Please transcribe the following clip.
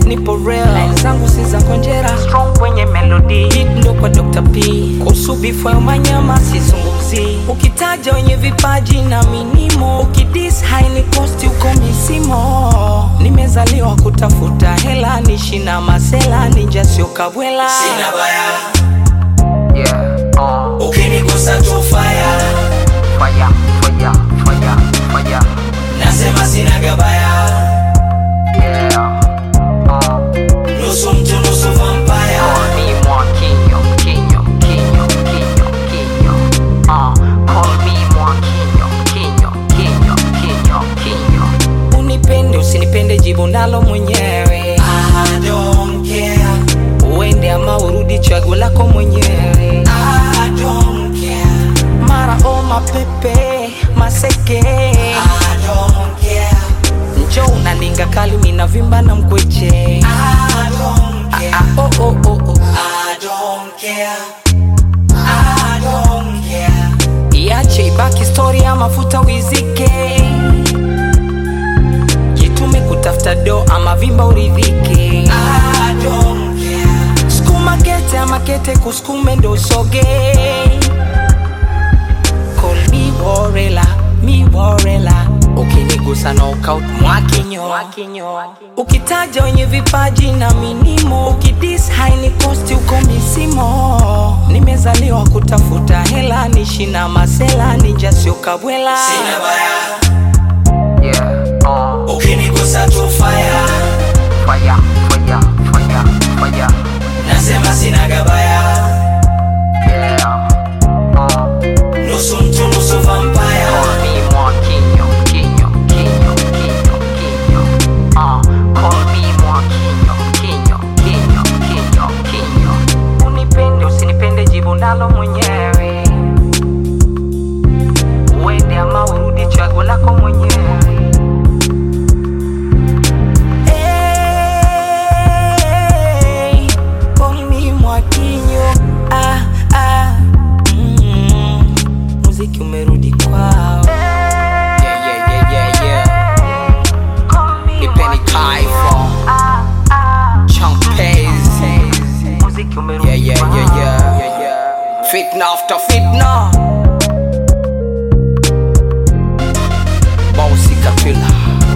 nipo real line zangu si za konjera strong kwenye melody beat ndo kwa Dr. P kuhusu bifo ya manyama sizungumzi ukitaja wenye vipaji na minimo ukidis haini kosti uko misimo nimezaliwa kutafuta hela nishi na masela ninja sio kabwela Sina baya, yeah, uh, ukinigusa tu fire. fire, fire, fire, fire. Nasema sina gabaya, Yeah, uh. nusu mtu nusu vampire. Call me more kinyo, kinyo, kinyo, kinyo, kinyo. Uh, call me more kinyo, kinyo, kinyo, kinyo, kinyo. Unipende usinipende jibu nalo mwenyewe I don't care, uende ama urudi chaguo lako mwenyewe I don't care, mara o mapepe maseke I don't care, njo unaninga kali mina vimba na mkweche I don't care, ah, oh, oh, oh, oh. I don't care, I don't care. iache ibaki stori ya mafuta wizike jitume kutafuta do ama vimba uridhike I don't care, skuma kete ama kete kuskume ndo usoge Call me borela mi borela ukinigusa knockout mwakinyo ukitaja wenye vipaji na minimo ukidis haini kosti uko misimo nimezaliwa kutafuta hela nishi na masela ninja sio kabwela sina baya, yeah, uh, ukinigusa tu fire. fire, fire, fire, fire. Nasema sina gabaya, Yeah, uh. nusu mtu nusu vampire. Call me more kinyo, kinyo, kinyo, kinyo, kinyo. Uh, call me more kinyo, kinyo, kinyo, kinyo, kinyo. Unipende usinipende jibu nalo mwenyewe uende ama urudi chaguo lako mwenyewe Hey, call me Mwakinyo. Ah, ah, mm, muziki umerudi kwao Yeah, yeah, yeah, yeah, yeah. Ipeni Kaifo. Chunk Pays. Yeah, yeah, yeah, yeah. Fitna after fitna. Bouncy Kapila.